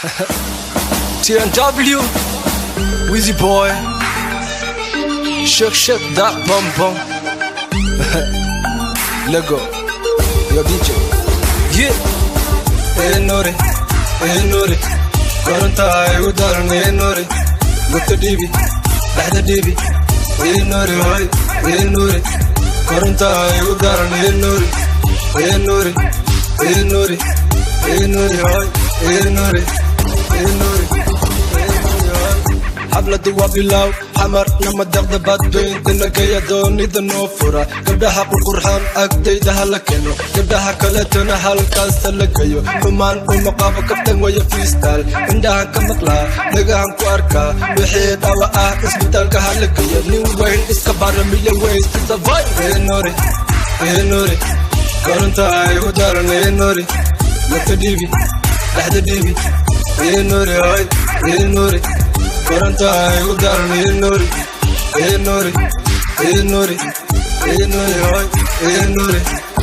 TNW, Wheezy Boy, Shook Shook That Bum Bum, Lego, Yo DJ, Yeah, Hey Nori, Hey Nori, Koranta ay udaran Hey Nori, Gutta Dibi, Dahda Dibi, Hey Nori, Hoy, Hey Nori, Koranta ay udaran Hey Nori, Hey Nori, Hey Nori, Hey Nori, Hoy, Hey Nori, Hey Nori, xabladu waa bilow xamar nama deqda baadbayntina gaya doonida noo fura gabdhaha qurqurxaan agtayda hala keno gabdhaha kaletona halkaasa la geyo xumaan uma qabo kaftan waya fiistaal indhahan ka maqlaa dhagahan ku arkaa wixii dhawa ah isbitaalka hala geyo nin weyn iska baramiya weystisavay enore enore koronta ay u daran enore lata dhiibi dhexda dhiibi enore hoy enore koranta ay u daran enori enori enori enori hoy enori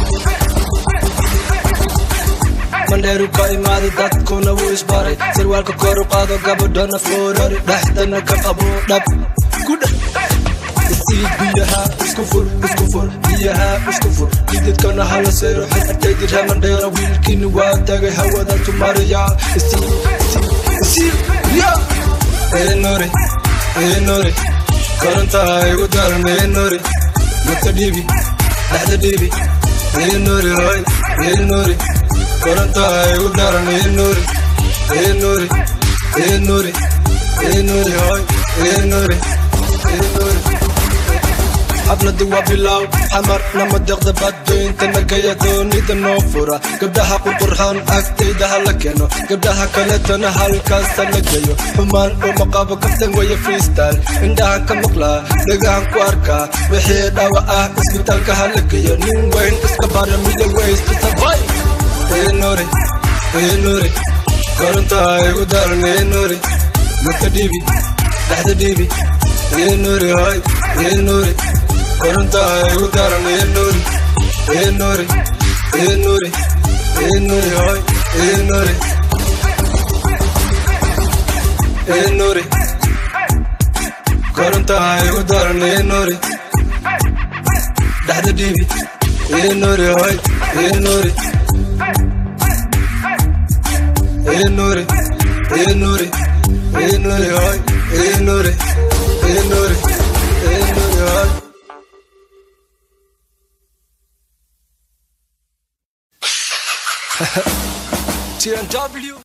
mandheeru ka imaaday dadkuna wuu isbaray sarwaalka kor u qaado gabadhana foorari dhexdana ka qabo dhab kudha isii biyaha isku fur isku fur biyaha isku fur jidadkana hala seero xirtaydi mandheera wiilkiini waa tagay hawada tumariya isii isii isii ya enore enore koranta ay u daran enore gata dhiibi dhexda dhiibi enore hoy enore koranta ay u daran enore enore enore enore hoy enore enore xabladu waa bilow xamar nama deqda badbayntana gaya doonida noo fura gabdhaha qurqurxaan agtayda hala keno gabdhaha kaletana halkaasa la geyo xumaan uma qabo kaftan waya freestyle indhahan ka maqlaa dhagahan ku arkaa wixii dhawa ah isbitaalka hala geyo nin weyn iska baramiya weystisavay enore enore koronta ay u daran enore gata dhiibi dhexda dhiibi enore hoy enore koranta ay u daran enori enori enori enori hoy enori enori koranta ay u daran enori dhexda dhiibi enori hoy enori enori enori enori hoy enori enori enori hoy TNW